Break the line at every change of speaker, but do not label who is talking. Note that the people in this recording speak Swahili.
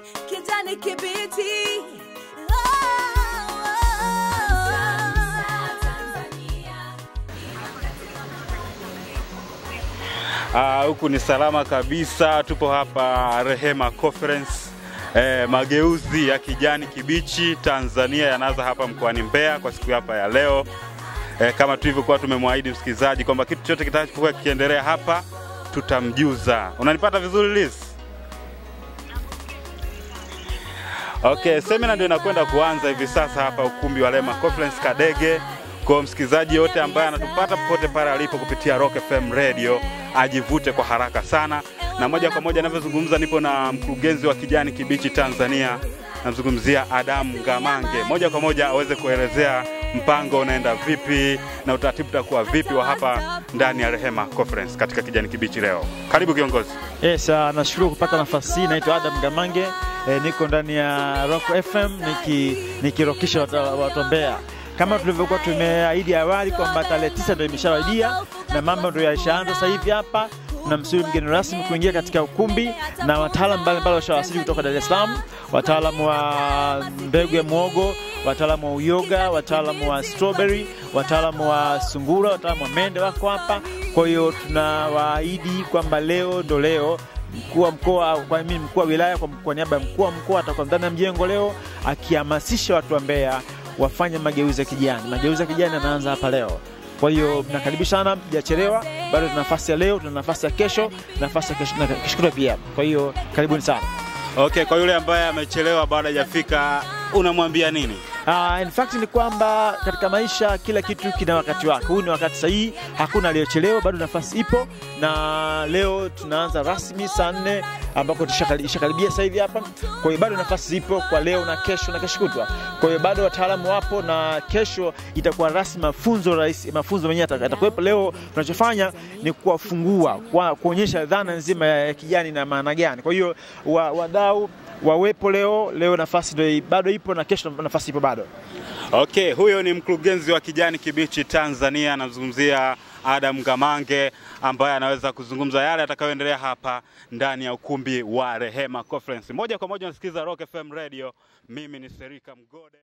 kijani kibichi. Oh,
Ah, huku ni salama kabisa, tupo hapa Rehema Conference. Eh, mageuzi ya kijani kibichi Tanzania yanaanza hapa mkoani Mbeya kwa siku hapa ya leo. Eh, kama tulivyokuwa tumemwahidi msikilizaji kwamba kitu chote kitakachokuwa kikiendelea hapa tutamjuza. Unanipata vizuri Liz? Okay, semina ndio inakwenda kuanza hivi sasa hapa ukumbi wa Rehema Conference Kadege. Kwa msikilizaji yote ambaye anatupata popote pale alipo kupitia Rock FM Radio ajivute kwa haraka sana, na moja kwa moja anavyozungumza, nipo na mkurugenzi wa kijani kibichi Tanzania, namzungumzia Adamu Ngamange. Moja kwa moja aweze kuelezea mpango unaenda vipi na utaratibu utakuwa vipi wa hapa ndani ya Rehema Conference katika kijani kibichi leo. Karibu kiongozi.
Yes, uh, nashukuru kupata nafasi hii. Naitwa Adam Gamange eh, niko ndani ya Rock FM niki nikirokisha watu watu wa Mbeya kama tulivyokuwa tumeahidi awali kwamba tarehe tisa ndio imeshawadia na mambo ndio yalishaanza sasa hivi hapa. Tunamsubiri mgeni rasmi kuingia katika ukumbi na wataalamu mbalimbali washawasili kutoka Dar es Salaam, wataalamu wa mbegu ya mwogo, wataalamu wa uyoga, wataalamu wa strawberry, wataalamu wa sungura, wataalamu wa mende wako hapa. Kwa hiyo tunawaahidi kwamba leo ndo leo mkuu wa mkoa kwa mimi mkuu wa wilaya kwa, kwa niaba ya mkuu wa mkoa atakuwa ndani ya mjengo leo akihamasisha watu wa Mbeya wafanye mageuzi ya kijani. Mageuzi ya kijani yanaanza hapa leo. Kwa hiyo nakaribisha sana, mjachelewa. Bado tuna nafasi ya leo, tuna nafasi ya kesho, nafasi ya kesho na kesho kutwa pia. Kwa hiyo karibuni sana.
Okay, kwa yule ambaye amechelewa bado hajafika unamwambia nini?
Uh, in fact ni kwamba katika maisha kila kitu kina wakati wake. Huu ni wakati sahihi, hakuna aliyochelewa, bado nafasi ipo, na leo tunaanza rasmi saa nne ambako ishakaribia sasa hivi hapa. Kwa hiyo bado nafasi zipo kwa leo na kesho na kesho kutwa. Kwa hiyo bado wataalamu wapo, na kesho itakuwa rasmi mafunzo rais, mafunzo menyewe yatakuwepo. Leo tunachofanya ni kuwafungua, kwa kuonyesha dhana nzima ya kijani na maana gani. Kwa hiyo wadau wawepo leo. Leo nafasi ndio bado ipo na kesho nafasi ipo bado.
Okay, huyo ni mkurugenzi wa kijani kibichi Tanzania, anazungumzia Adam Gamange ambaye anaweza kuzungumza yale atakayoendelea hapa ndani ya ukumbi wa Rehema Conference. Moja kwa moja unasikiliza Rock FM Radio. Mimi ni Serika Mgode.